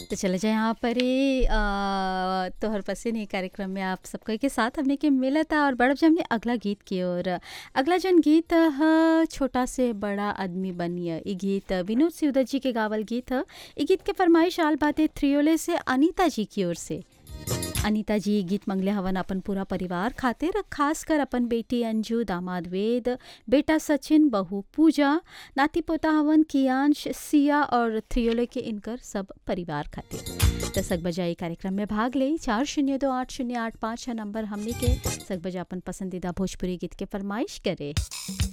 तो चले जाए यहाँ पर ही अ, तोहर पसीन ही कार्यक्रम में आप सबको के साथ हमने के मिला था और बढ़ब हमने अगला गीत की और अगला जन गीत ह छोटा से बड़ा आदमी बनिए ई गीत विनोद सिवदत जी के गावल गीत ह ई गीत के फरमाइश आल बाते थ्रियोले से अनीता जी की ओर से अनीता जी ये गीत मंगले हवन अपन पूरा परिवार खातिर खास कर अपन बेटी अंजू दामाद वेद बेटा सचिन बहू पूजा नाती पोता हवन कियांश सिया और थ्रियोले के इनकर सब परिवार खातिर दसक बजाई कार्यक्रम में भाग ले चार शून्य दो आठ शून्य आठ पाँच छः नंबर हमने के सक बजा अपन पसंदीदा भोजपुरी गीत के फरमाइश करे